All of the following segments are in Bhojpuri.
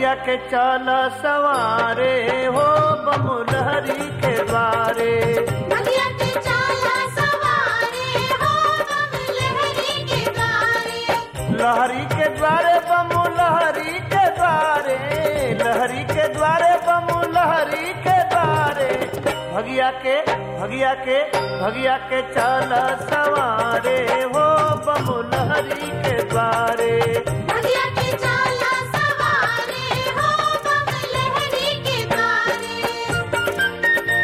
भगिया के चल सवारे हो बमुलहरी के द्वारे भगिया के चाला सवारे हो बम लहरी के द्वारे लहरी के द्वारे बमु लहरी के द्वारे लहरी के द्वारे बमु लहरी के द्वारे भगिया के भगिया के भगिया के चल सवारे हो बमु लहरी के द्वारे भगिया के चाला सवारे हो बम लहरी के द्वारे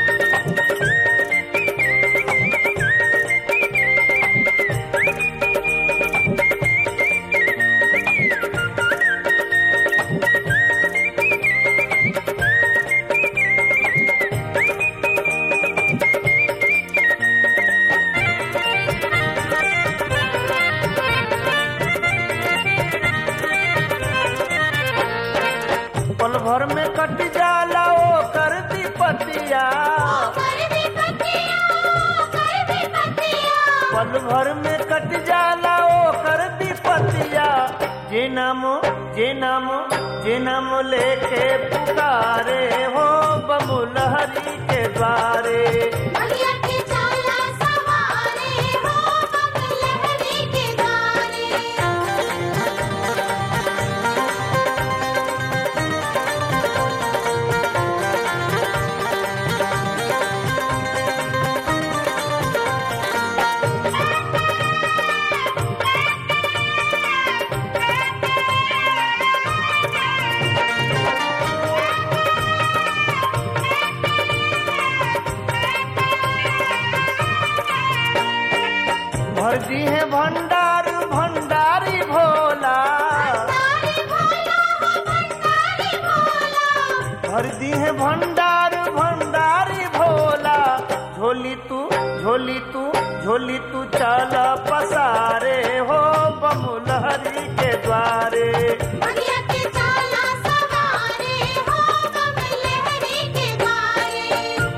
पल भर में कट जाला ओ कर दी पतिया कर भी पतिया कर भी पतिया पल भर में कट जाला ओ कर दी पतिया जे नाम जे नाम जे नाम लेके पुकारे हो बमुलहरी के द्वारे भगिया के चाला सवारे हो बम लहरी के द्वारे भर दी है भंडार भंडारी भोला तारे भोला हो भंडारी भोला भर दी है भंडार भंडारी भोला झोली तू झोली तू झोली तू चल पसारे हो बमुलहरी के द्वारे भगिया के चाला सवारे हो बम लहरी के द्वारे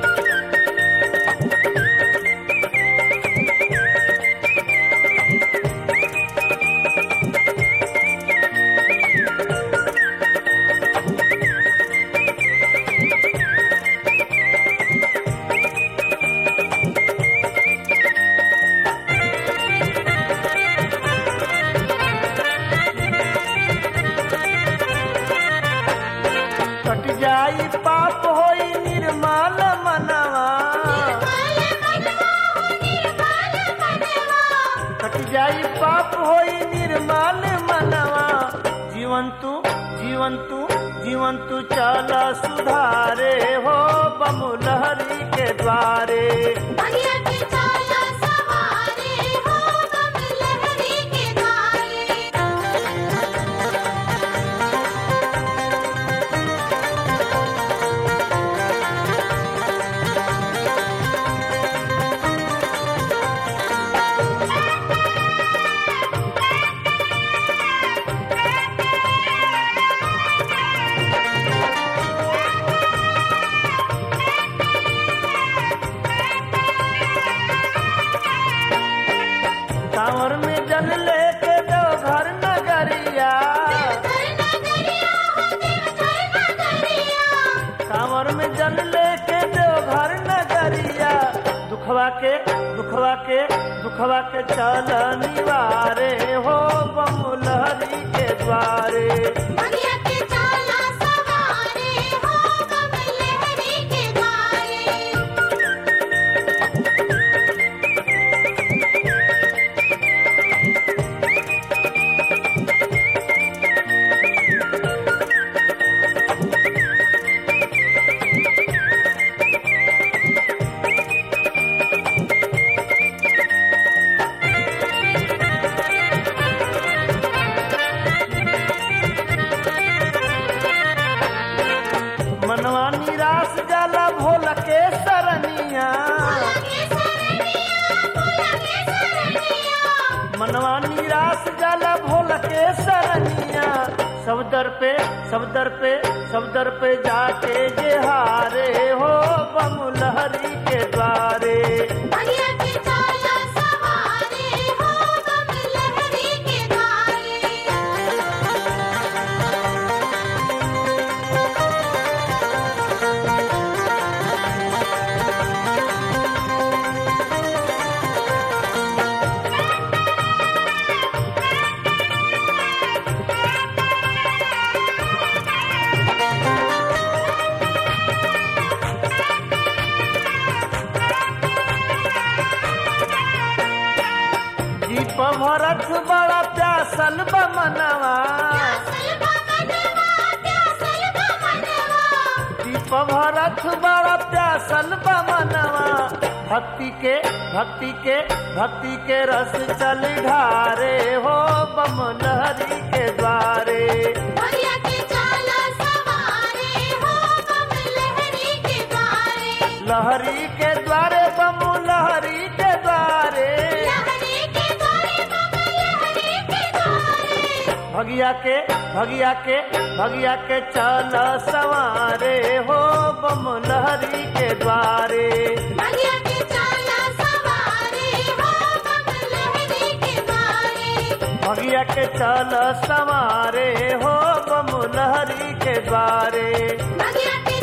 कट जाई पाप होई निर्मल मनवा निर्मल मनवा हो निर्मल मनवा कट जाई पाप होई निर्मल मनवा जीवन तू जीवन तू जीवन तू चल सुधारे हो बमुलहरी के द्वारे भगिया के चाला सवारे हो बम लहरी के द्वारे कांवर में जल लेके दो घर नगरिया घर नगरिया हो देवघर नगरिया कांवर में जल लेके दो घर नगरिया दुखवा के दुखवा के दुखवा के चल निवारे हो बमुलहरी के द्वारे भगिया के चाला सवारे हो बम लहरी के द्वारे मनवा निराश जाला भोला के सरनिया भोला के सरनिया भोला के सरनिया मनवा निराश जाला भोला के सरनिया सब दर पे सब दर पे सब दर पे जाके जे हारे हो बमुलहरी के द्वारे भगिया के चाला सवारे हो बम लहरी के द्वारे भरत बड़ा प्यासल बमनवा प्यासल बमनवा प्यासल बमनवा दीप भरत बड़ा प्यासल बमनवा भक्ति के भक्ति के भक्ति के रस चल ढारे हो बम लहरी के द्वारे भैया के चाला सवारे हो बम लहरी के द्वारे लहरी के द्वारे बम लहरी के द्वारे लहरी के द्वारे बम लहरी के द्वारे भगिया के भगिया के भगिया के चल सवारे हो बम लहरी के द्वारे भैया के चाला सवारे हो बम लहरी के द्वारे भगिया के चल सवारे हो बम लहरी के द्वारे भैया के